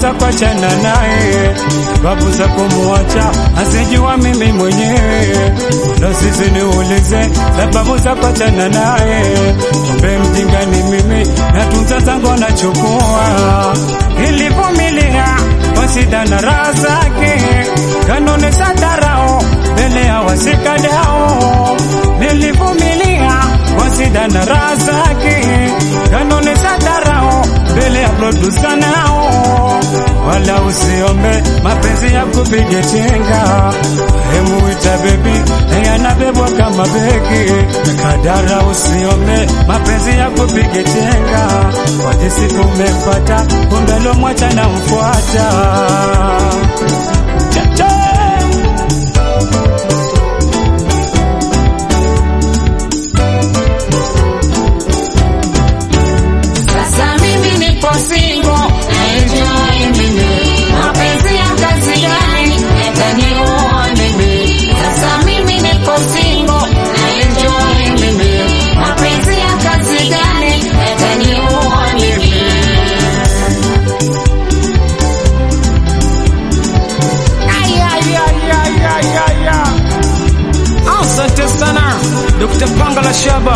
za kuachana naye, sababu za kumuacha asijua mimi mwenyewe. Ndo sisi niulize sababu za kuachana naye, kumbe mjinga ni mimi, natunza zangu nachukua, ilivumilia kwa shida na raha zake, kanuni za dharau mbele ya wasikadao, nilivumilia kwa shida na raha zake, kanuni za dharau mbele ya produsa nao, wala usiombe mapenzi ya kupiga chenga, hemuita bebi yanabebwa kama begi kadara, usiombe mapenzi ya kupiga chenga, kwa jinsi umempata kumbe lomwacha na mfuata Chacha! Sasa mimi nipo single, enjoy mimi. Mapenzi ya kazi gani? Yataniua mimi. Sasa mimi nipo single, enjoy mimi. Mapenzi ya kazi gani? Yataniua mimi. Ay, ay, ay, ay, ay, ay, ay. Asante sana Dr. Panga la Shaba.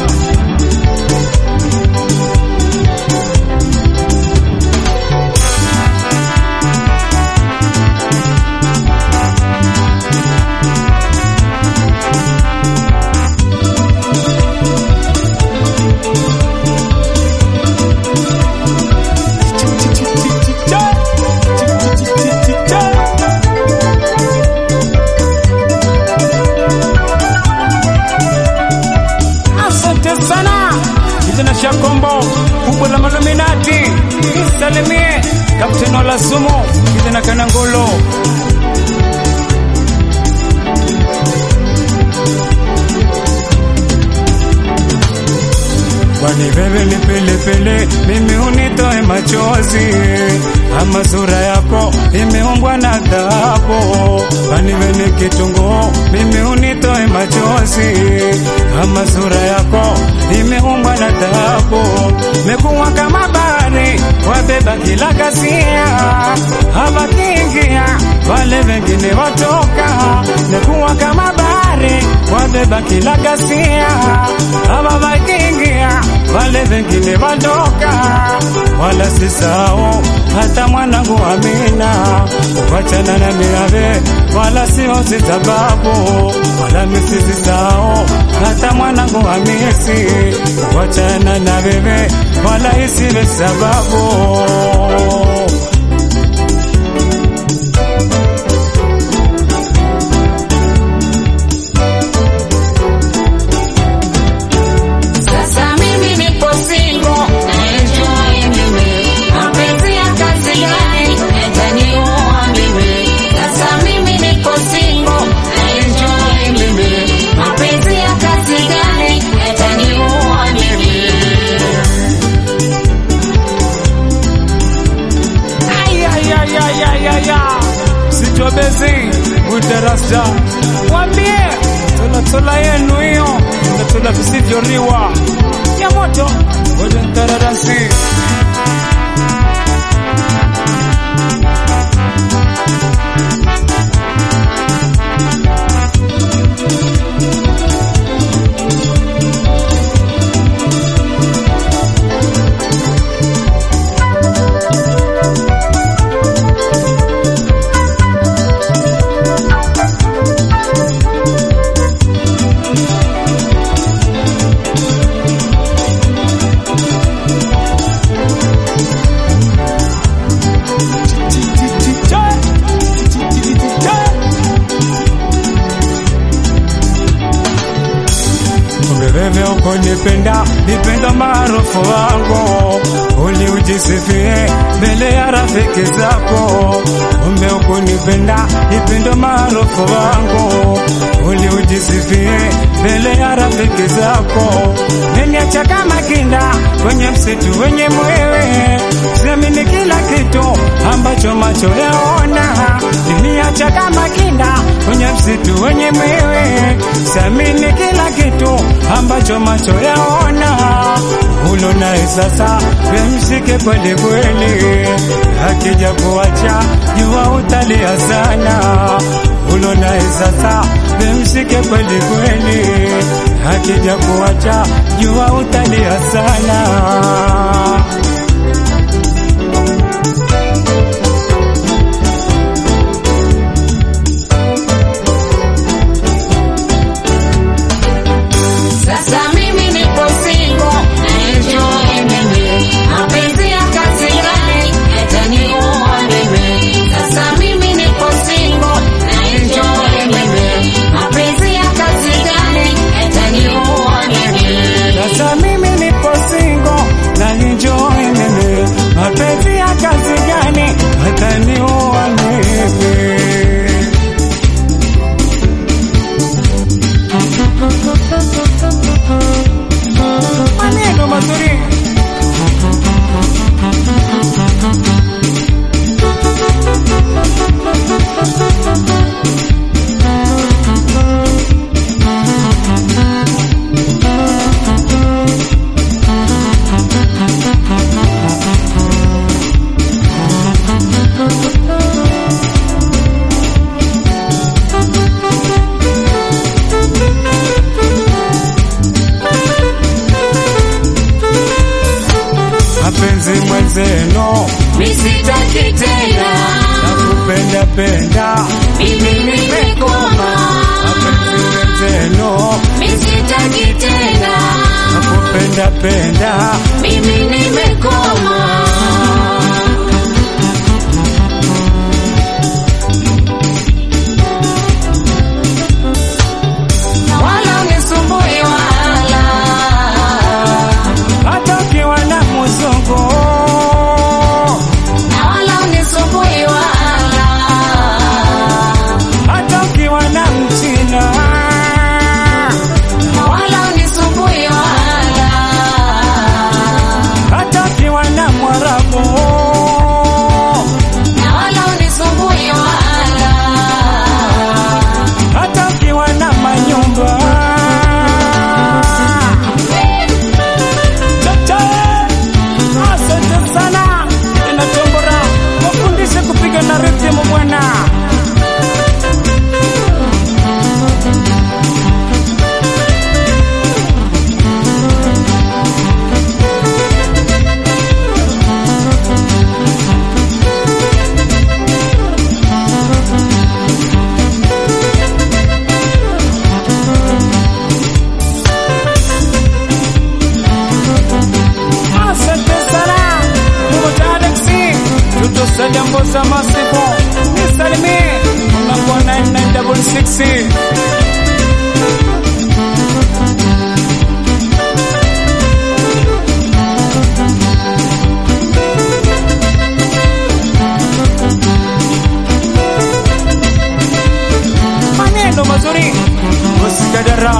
Asante sana kijana Shakombo, kubwa la maluminati, salimie Kapteni Ola Sumu, kijana Kanangolo. Kwani wewe ni pilipili, mimi unitoe machozi, ama sura yako imeumbwa na dhahabu. Kwani wewe ni kitunguu, mimi unitoe machozi, ama sura yako imeumbwa na dhahabu. Mekuwa kama bahari, wabeba kila kasia, hawakiingia wale wengine watoka. Mekuwa kama bahari, wabeba kila kasia, hawakiingia wale wengine wadoka, wala sisao hata mwanangu Amina kuachana na miave, wala sio sababu, wala misisisao hata mwanangu Hamisi kuachana na wewe, wala isiwe sababu. Sasa mimi nipo single, enjoy mimi. Mapenzi ya kazi gani? Yataniua mimi. Sasa mimi nipo single, enjoy mimi. Mapenzi ya kazi gani? Yataniua mimi. Ay, ay, ay, ay, ay, ay, ay. Sitobezi udarasa, wambie tolatola yenu hiyo tolatola visivyoriwa ya moto ngoja ntararasi Wewe ukonipenda nipenda maarufu wangu, uli ujisifie mbele ya rafiki zako. Kumbe ukunipenda nipenda maarufu wangu, uli ujisifie mbele ya rafiki zako. Neniacha kama kinda kwenye msitu wenye mwewe, siamini kila kitu ambacho macho yaona. Neniacha kama kinda kwenye msitu wenye mwewe, siamini kila kitu ambacho macho yaona. ulo naye sasa wemshike kweli kweli, akija kuacha jua utalia sana. Ulo naye sasa wemshike kweli kweli, akija kuacha jua utalia sana. Sasa mimi nipo single, enjoy mimi. Mapenzi ya kazi gani yataniua mimi? Sasa mimi nipo single, enjoy mimi. Mapenzi ya kazi gani yataniua mimi? Sasa mimi nipo single na enjoy mimi, mapenzi ya kazi gani ataniua mimi? Maneno mazuri mapenzi mwenzeno Misitaki tena, nakupenda penda mimi nimekoma. mapenzi mwenzeno Misitaki tena, nakupenda penda mimi nimekoma. Wala unisumbui wala hata ukiwa na muzungu na wala unisumbui wala hata ukiwa na mchina na wala unisumbui wala hata ukiwa na mwarabu na wala unisumbui wala hata ukiwa na manyumba Chacha, asante sana inatombora wafundishe kupiga na rhythm bwana Asante sana Mmoja Alexi tutosalia mboza masipo nisalimie unakuwa 9966 maneno mazuri usikadara